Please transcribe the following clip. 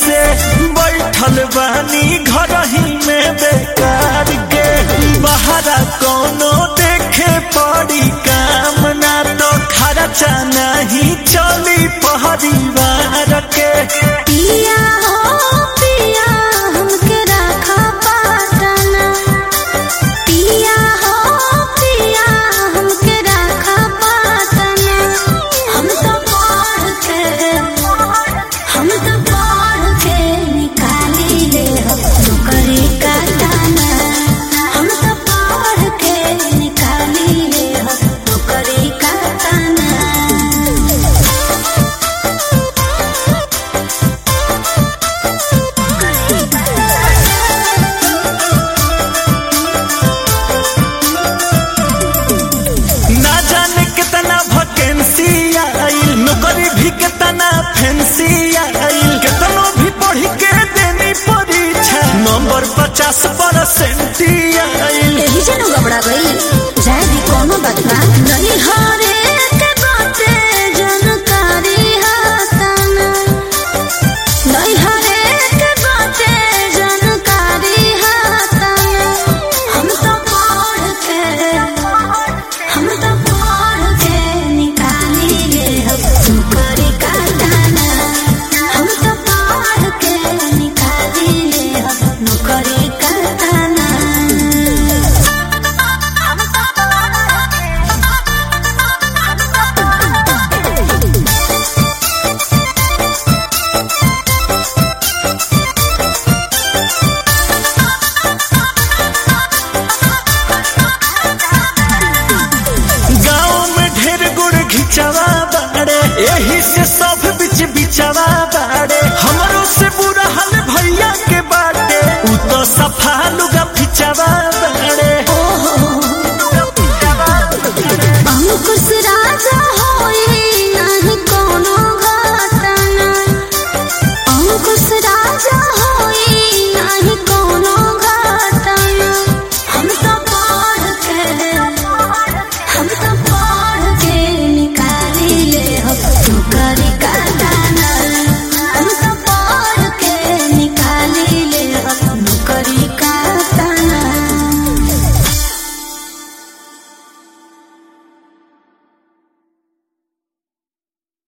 से बैठल बानी घर ही में बेकार के बहरा कोनो देखे पड़ी काम ना तो खर्चा नहीं चली परिवार के पिया हो पिया हमके रखा पाटना पिया हो पिया हमके रखा पाटना हम तो पढ़ के हम तो पढ़ के निकाली ले नौकरी का दाना हम तो पढ़ के निकाली ले नौकरी का दाना ना जाने कितना वैकेंसी आइल नौकरी भी कितना फैंसी आइल कितनो भी पढ़ के देनी परीक्षा नंबर पचास परसेंट आइल एही से नु घबरा गई जाए भी कोनो बात ना नहीं हरे के बाते जानकारी हासन नहीं हरे के बाते जानकारी हासन हम तो पढ़ के हम तो पढ़ के निकाली ले नौकरी का दाना हम तो पढ़ के निकाली ले नौकरी का दाना गाँव में ढेर गुड़ घिचवा बाड़े यही से सब